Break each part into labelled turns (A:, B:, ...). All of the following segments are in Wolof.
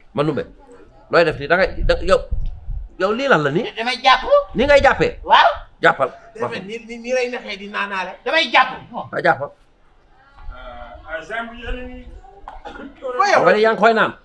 A: man numbe looy def nii da ngay da yow yow lii lan la nii
B: damay jàpp
A: ni ngay jàppee
B: waaw
A: jàppal
C: defe ni ni ni lay naxee di naanaale
B: damay jàpp
A: waa jàppal
D: ah Jean bu yéen a ngi.
A: xam nga ni yaa ngi koy naan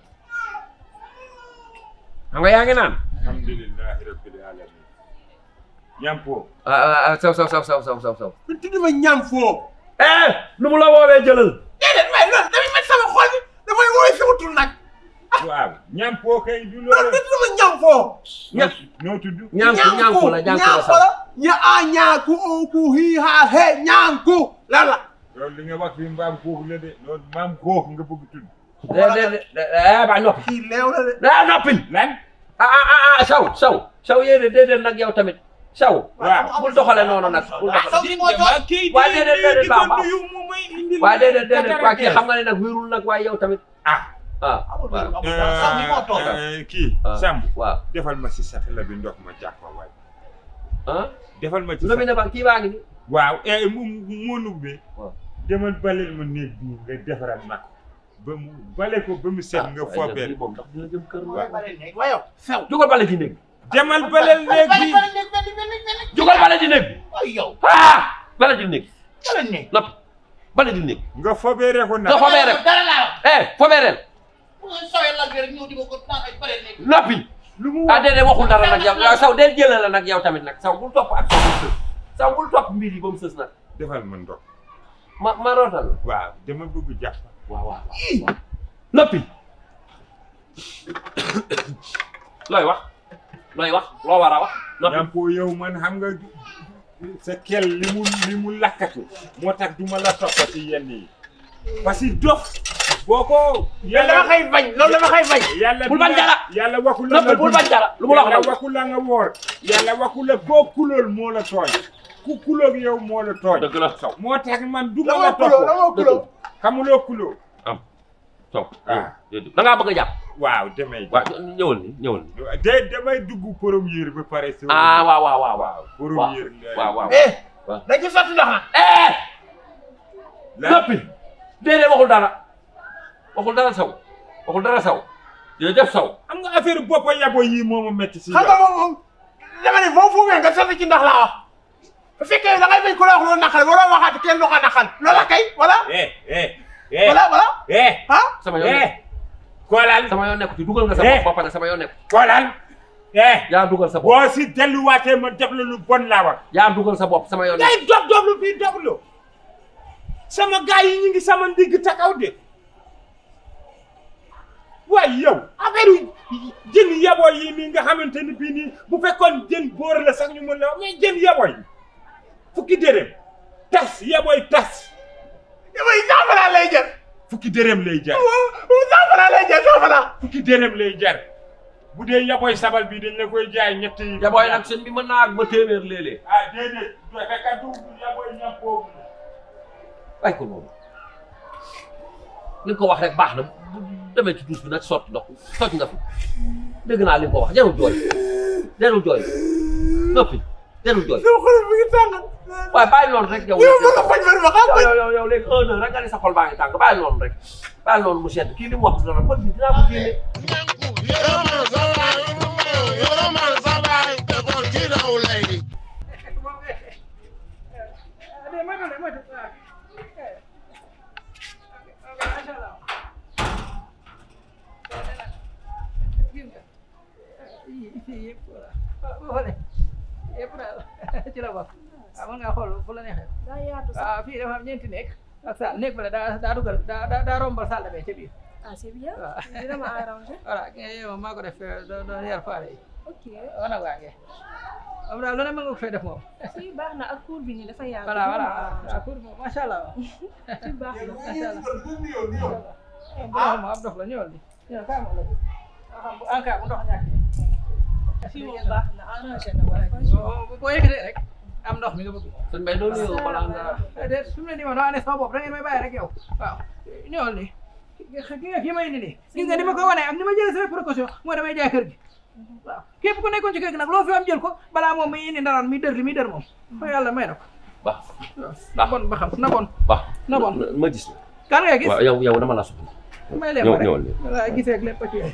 A: xam nga yaa ngi naan
D: alhamdulilahi rabbil alamin. ñampo.
A: ah ah ah saw saw saw saw saw saw saw
C: lu tudd ma ñam foo
A: eh lu mu la woowee jëlal
C: déedéet waaye loolu damay met sama xol bi damay wooy sama tur nag
D: waaw ñampo kay du
C: loolu
D: loolu.
C: lu tudd ma ñam foo
A: ña
D: noo tudd.
A: ñaanku ñaanku la ñaanku la saw
C: la ña a ñaanku o ku hi ha he ñaanku lan la
D: loolu li nga wax fi mbaam kooku la de loolu maam kooku nga bëgg tudd.
A: de de de eh ba noppi
C: kii leew la de
A: ah noppil
D: lan.
A: ah ah ah ah saw saw saw yéene déedéet nag yow tamit saw
D: waaw.
A: bul doxale noonu nag bul doxale
B: saw bi moo toog
D: kii
A: waaye déedéet déedéet
D: di ko
A: baax baax.
D: nuyu mu may indil
A: waaye déedéet déedéet waa kii
D: Carte
A: xam nga ne nag wérul nag waaye yow tamit
D: ah.
A: ah
B: amul
A: waaw
B: amul saw bi moo toog
D: Euh, kii
A: ah,
D: Samb
A: waaw
D: defal ma si satala bi ndox ma jàppa waay
A: ah
D: defal ma ci
A: lu ne ba kii baa ngi ni
D: waaw eh mu mu nubbee
A: waaw.
D: demal baleel ma néeg bi nga defaral ma ko ba mu bale ko ba mu set nga foobeel
A: moom ndax dina jëm kër
B: waaye bare nekk waaye yow
C: sew
A: jugal bale ci néeg bi
D: demal baleel néeg
B: bare
D: bi
B: bare nekk benn benn benn
A: jugal bale ci néeg bi
B: ay yow
A: ah bale ci néeg
B: bare nekk
A: nopp bale ci néeg
D: nga fobeere ko
A: nga
D: nag
A: fobee rek
B: dara laa wax
A: eh fobee rek
B: bu ngeen sawee la rek ñëw di ma ko naan ay bare nekk
A: noppi
D: lu mu
A: ah déedéet waxul dara nag yow yow saw dee jëlee la nag yow tamit nag saw bul topp ak saw bul sës saw bul topp mbir yi ba mu sës nag
D: defal ma ndox
A: ma ma rootal la
D: waaw dama bëgg jàpp
A: waaw waaw waaw noppi looy wax looy wax loo war a wax noppi
D: ñampo yow man xam nga sa kel li mu li mu lakkatu moo tax du ma la toppati yenn yi parce que dof boo ko
C: loolu dama koy bañ loolu dama koy bañ
D: yàlla
A: Bul bañ dara.
D: yàlla waxu la
A: noppi bul bañ dara lu mu la wax
D: yàlla
A: nag
D: waxu la nga woor yàlla waxu la koo kulool moo la tooñ ku kuloog yow moo la tooñ
A: dëgg la saw
D: moo tax man du ma
C: dama
D: la
C: kulo
D: topp
C: dama kulo
D: xamuloo kuloo
A: saw
D: ah
A: da ngaa bëgg a jàpp
D: waaw demay
A: waaw ñëwal ni ñëwal ni
D: de damay dugg premier ba pare so
A: ah waaw waaw waaw waaw
D: waaw premier
A: waaw waaw
C: eh
A: waaw.
C: dañ ci sotti ndox ah
A: eh
D: la
A: noppi déedéet waxul dara waxul dara saw waxul dara saw jërëjëf saw
D: am nga affaire boppa yabo yi moo ma métti si
C: xam nga moom moom dama ne boo foogee nga sotti ci ndox laa wax bu fekkee da ngay bañ ku la wax loolu naqal waroo waxaat kenn du ko naqal loola kay voilà
D: eh eh eh
C: voilà voilà
D: eh
C: ah
A: sama yoon nekk
D: eh koolal
A: sama yoon nekk ci dugal nga sa
D: Eh.
A: bopp ba pare sama yoon nekk
D: koolal eh
A: yaa dugal sa bopp
D: boo si delluwaatee ma def la lu bon laa wax
A: yaa dugal sa bopp sama yoon nekk
D: ngay dob doblu fii doblu sama gars yi ñu ngi sama ndigg takaw de waaye yow affaire jën yaboo yi nii nga xamante ni bii nii bu fekkoon jën boor la sax ñu mën la wax mais jën yaboo yi fukki dërëm tas yabooy tas
C: yow yi saafara lay jël
D: fukki dërëm lay jar
C: saafara lay jël saafara
D: fukki dërëm lay jar bu dee yabooy sabal bi dañ la koy jaay ñetti yi
A: ya booy nag seen bi mën naa ak ba téeméer léeg-léeg
D: ah déedéet du fekk du yabooy ñam boobu
A: bàyyi ko noonu li nga ko wax rek baax na bu demee ci douche bi nag sotti ndox toj nga fi dégg naa li nga ko wax jarul jooy jarul jooy noppi jarul jooy
C: sama xol bi ngi tàng
A: waaye bàyyi noonu rek yow
C: yow bëgg a faj man ma xam
A: yow yow yow léegi un heure rek nga ne sa xol baa ngi tàng bàyyi noonu rek bàyyi noonu mu sedd kii li mu wax dara kon bi dinaa ko génne
E: ci la bokk waaw mën ngaa xool fu la neexee
F: daa yaatu sax
E: waaw fii dafa am ñeenti néeg ak saal néeg bale daa daa dugal daa daa daa rombal saal bee ca biir
F: ah c'est bien
E: waaw
F: dina ma arrangé
E: voilà ki nga yow maa ko def doo doo yar faale yi
F: ok
E: wana waa nge am daal lu ne mën nga ko fay def moom
F: si baax na ak cour bi nii dafa yaatu
E: voilà voilà
F: dina ma arrangé.
E: waaw pour moom macha allah
F: si baax na
E: macha allah bu dox ma ab dox la ñëwal di ñëw kaa ma la xam bu en cas bu ndox ñàkk
F: fii moom baax na arrangé na ma franchement
E: boo boo yëkkatee rek am ndox mi nga bëgg
A: sëñ Mbaye doo nuyoo balaa nga
E: déet fi mu ne nii ma dama ne sama bopp da ngeen may bàyyi rek yow waaw ñëwal ni ki nga kii may indi nii gis nga ni ma ko wane ak ni ma jëlee samay précaution mooy damay jaay kër gi waaw képp ku nekkoon ci kër gi nag loo fi am jël ko balaa moom muy indi ndaraan mi dër li muy dër moom fa yàlla may na ko
A: baax
E: na bon ba xam na bon
A: baax
E: na bon
A: ma gis
E: kan ngay gis
A: waaw yow yow dama la soxla
E: may leen
A: ñëw
E: ma rek
A: ñëwal nii
E: voilà gisee ak lépp ci yow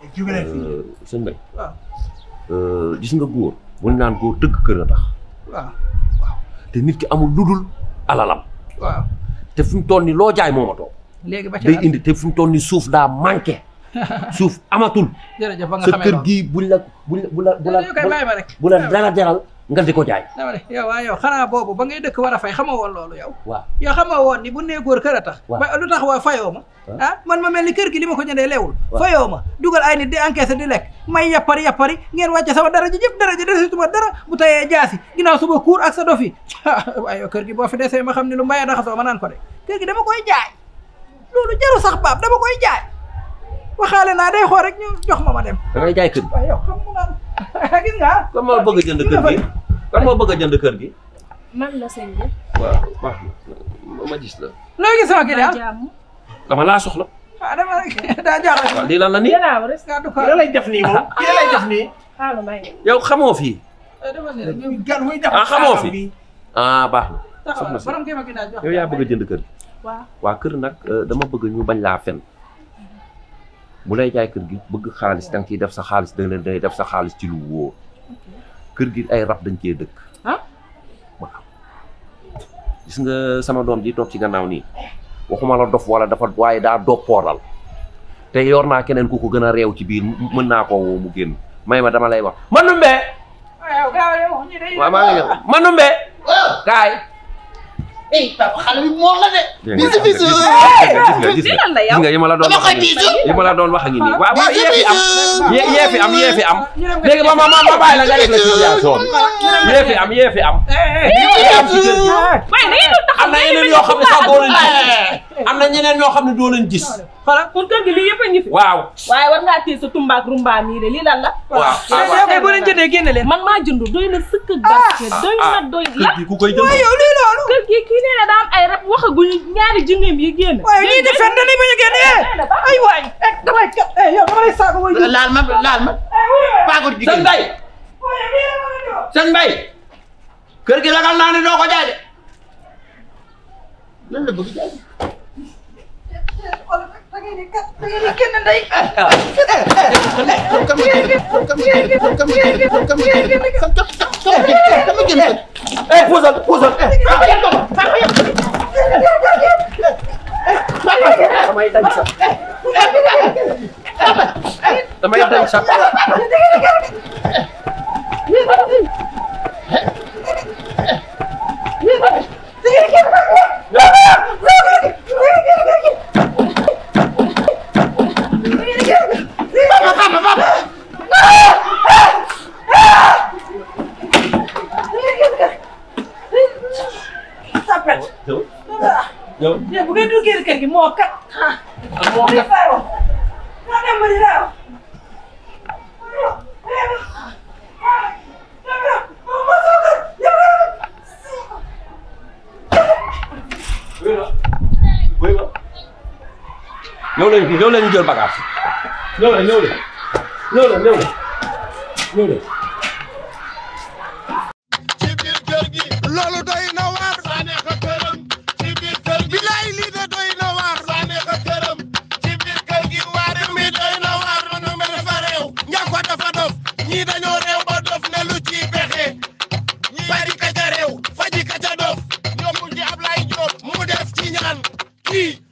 C: jóge leen fii
A: sëñ Mbaye
E: waaw
A: gis nga góor bu ñu naan góor dëgg kër a tax
E: waaw
A: te nit ki amul ludul alalam
E: waaw
A: te fi mu toll nii loo jaay moomatoo
E: léegi ba ci
A: day
E: lan
A: indi te fi mu toll nii suuf daa manqué suuf amatul
E: jërëjëf ba nga
A: sa
E: xamee
A: kër
E: loolu
A: gii buñ la buñ la bu la bu la
E: yow kay bàyyi ma rek
A: bu la dara jaral nga di ko jaay
E: dama ne yow waa yow xanaa boobu ba ngay dëkk war a fay xamoo woon loolu yow
A: waaw
E: yow xamoo woon ni bu nee góor kër a tax
A: Waaw.
E: ba lu tax waa fayoo ma
A: Waaw.
E: ah man ma mel ni kër gi li ma ko jëndee leewul
A: Waaw.
E: fayoo ma dugal ay nit di encaissé di lekk may yappari yappari ngeen wàcce sama dara ji jëpp dara ji desituma dara bu tayee jaasi ginnaaw suba kuur ak sa dof yi waaye yow kër gi boo fi desee ma xam ne lu mbayee daxasoo ma naan ko de kër gi dama koy jaay loolu jaru sax baab dama koy jaay waxaale naa day xool rek ñu jox ma ma dem
A: da ngay jaay kër gi
E: waaye yow xam mu naan gis nga
A: kan moo bëgg a jënd kër gi kan moo bëgg a jënd kër gi
F: man la sëñ bi.
A: waaw baax na ma gis la
E: loo gis sama kii daal
F: jàmm.
A: dama laa soxla
E: ah dama rek daa jaaxal
A: waaw lii lan la nii
F: gannaaw rek.
E: nga du ko
C: kii la lay def nii moom kii la lay def nii
F: xaaral may nga.
A: yow xamoo fii
E: dama ne rek
C: gan muy def
A: Ah, xamoo fi?
C: bi
A: ah baax na
E: taxawal
A: soxna si
E: borom kii ma kii daal jox
A: yow yaa bëgg a jënd kër gi
F: waaw.
A: waa kër nag euh, dama bëgg ñu bañ laa fen bu lay jaay kër gi bëgg xaalis da nga ciy def sa xaalis da nga day def sa xaalis ci lu wóor kër gi ay rab dañ cee dëkk
F: ah.
A: waaw gis nga sama doom ji toog ci gannaaw nii waxuma la dof wala dafa waaye daa doppooral te yor naa keneen ku ko gën a réew ci biir m- mën naa koo woo mu génn may ma dama lay wax Manumbe
E: waaw gaaw yow ñi day
A: waaw maa ngi ñëw Manumbe kaay
B: eh papa xale bi moom la de.
A: gis
B: bisu bisu.
A: nga gis nga gis
F: lii
A: nga
F: lan la
A: gis
F: yow.
A: nga yi ma la doon
B: dama
A: wax
B: koy
A: ak nii
B: bisu.
A: yi ma la doon wax ak nii waaw waaw yee fi am
B: bisu.
A: yee yee fi am yee fi am
E: ñu dem
A: léegi ma ma ma ma bàyyi la nga def la situation bi yee fi am yee fi am yee am ci kër gi
F: waaye da ngeen doon taxaw
A: am na yeneen yoo xam ne sax doo leen gis am na ñeneen ñoo xam ne doo leen gis
E: xoolal
F: kon kër gi lii yëpp a ngi fi.
A: waaw
F: waaye war ngaa téye sa tumbaak rumba mii de lii lan la.
A: waaw
E: yow kay boo leen jëndee génne leen
F: man maa jënd doy na sëkk ak barke doy na doy
A: kër
F: lan.
A: gi ku koy jënd
E: waaye yow lii loolu
F: kër gi kii nee na daa am ay rab waxaguñu ñaari jinneem yi génn.
E: waaye ñii di fen dañuy bañ a génne eh ay waay eh damay kat eh yow dama lay saaga way ju
B: laal ma laal ma. paagu
A: sëñ
B: jigéen.
A: Mbaye sëñ Mbaye kër gi ragal naa ne doo ko jaay de
B: lan la bëgg jaay.
E: da ngeen di kat da ngeen di kenn ndey
B: Kam ma jënd kam ma jënd kam ma jënd kam ma jënd kam kam ma jënd.
A: eh puusal puusal damay dañ sax damay dañ sax yow yow
E: bu ngeen duggee kër gi moo kat
A: moo
E: di faro moo dem ba di daaw
A: ñëw leen fii ñëw leen ñu jël bagage ñëw leen ñëw leen ñëw leen ñëw leen ñëw leen
G: ci biir kër gi loolu doy na waar saane ko këram ci biir kër gi bilaay lii de doy na waar saane ko këram ci biir kër gi waar mi doy na waar manu mi dafa réew njàkko dafa dof ñii dañoo réew ba dof ne lu ci pexe ñii bari ka ca réew faji ka ca dof ñoom mu ci Ablaye Diop mu def ci ñaan kii